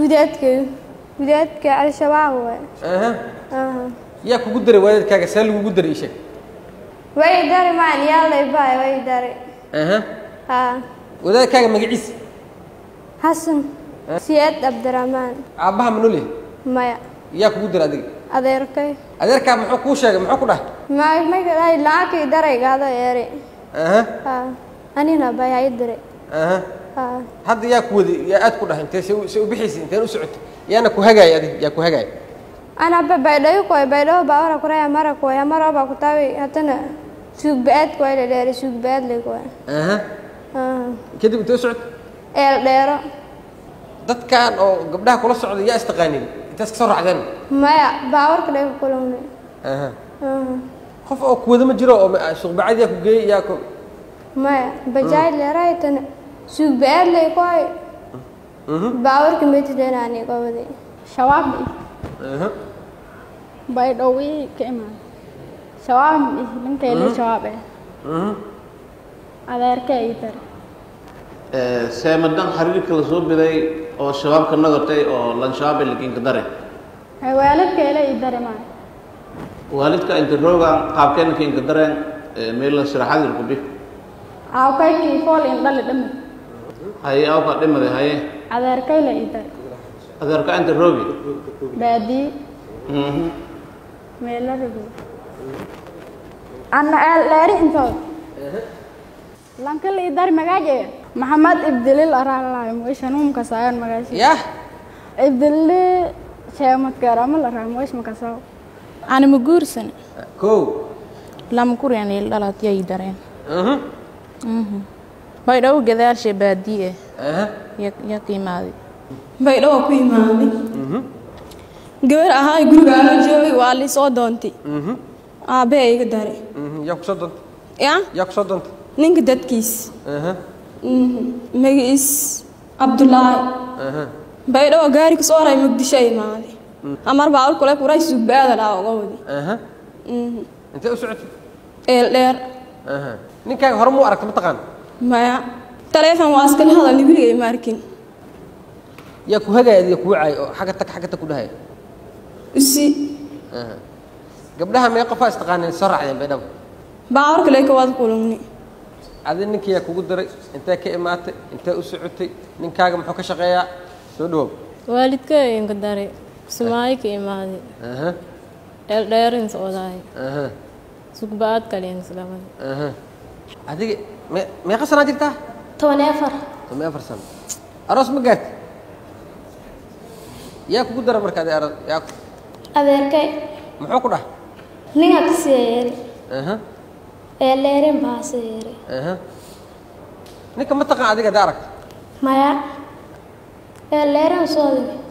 gudaadka gudaadka al-shabaab waay aha aha yaa kugu daray waalidkaaga see lagugu daray ii sheeg way dari maan yaalay baay way dari aha haa wadaadkaaga magaciisa xasan siyaad cabdiraxmaan aabbaha ma nool yahay maya yaa kugu daray adiga adeerkay adeerkaa muxuu kuu sheegay muxuu ku dhahay may may kadhahay lacagkii daraygaada eeri aha haa anina bay hay diray aha haa hadda yaa ku waday yaa aad ku dhahay intee se u- se u bixaysay inteen u socotay yaana ku hagaaya adiga yaa ku hagaaya anaba baydhayo koy baydhayo baawara kuraya mara koy amara ba kutawi hatana suugba-aad koy la dheeri suugba-aad le koy aha aha kadib intee u socotay eel dheero dadkan oo gabdhaha kula socda yaa istaqaanin intaas ka soo raacdeen maya baawarka dhega kulowne aha aha qof oo ku wada ma jiro oo ma- suuqbacad yaa ku geeyey yaa ku maya bajaaj leeray tana suugba-aad le koy baawarka metideenani gobadi shabaab aha baydhowii ka imaan shabaab ninkayle shabaab eh mhm adeerka ii dari seemadan xiriirka la soo biday oo shabaabka nagatay oo lanshabaab lakinka dare waalidkayle ii dari maa waalidka inta roogan qaabkeena kinka dareen meela siraxadir ku bi aawkaykii fool in dhali dhami haye awka dhimade haye adeerkayle ii dari adeerka inta roogi baadii Mhm. meelarigu anna eel dheeri intood lankala ii dari magaaje maxamed ibdilil araalaay moyshanuumka saayan magaashi yah ibdilli sheemadkeerama la raa moysh makasaw anima guursan kow lama kuryan il dhalat yay dareen mhm baydhabo gadaashe baadii aha eh ya qiimaaday baydhabo ku imaaday gabar ahaa guriga ala joogay waa lisoo doontay mhm aabbahe iga daray mhm yaa ku soo doontay ya yaa ku soo doontay ninka dadkiis aha magaciis cabdulaahi aha baydhabo gaari kasoo haray muqdisho imaaday amar baa kule kuray sugbaada dhaa uga wadi aha intee u socotay eel dheer aha ninkaaga hore muu aragta mataqaan maya taleefon waa iskala hadalni weligay ma arkin yaa ku hagaaya adiga kuu caay oo xagga tag xagga tag ku dhahaya usi aha gabdhaha mee qofaa istaqaaneen soo raacdeen baydhabo baawar kale ka wada kulugni adi ninkii yaa kugu daray intee ka imaatay intee u socotay ninkaaga muxuu ka shaqeeyaa soo dhawow waalidka inka dare sumaayo ka imaaday aha dheeldheerin socdaay aha sugba-aad kalins labada aha adiga me meeqa sanaa jirtaa toban iyo afar toban iyo afar sano aroos ma gaarti yaa kugu dara marka adi aroos yaa ku- adeerkay muxuu ku dhah ninga kasii yeeri aha eel dheerin baa sii yeeri aha ninka ma taqaan adiga hadii aragta maya eel dheerin soo digi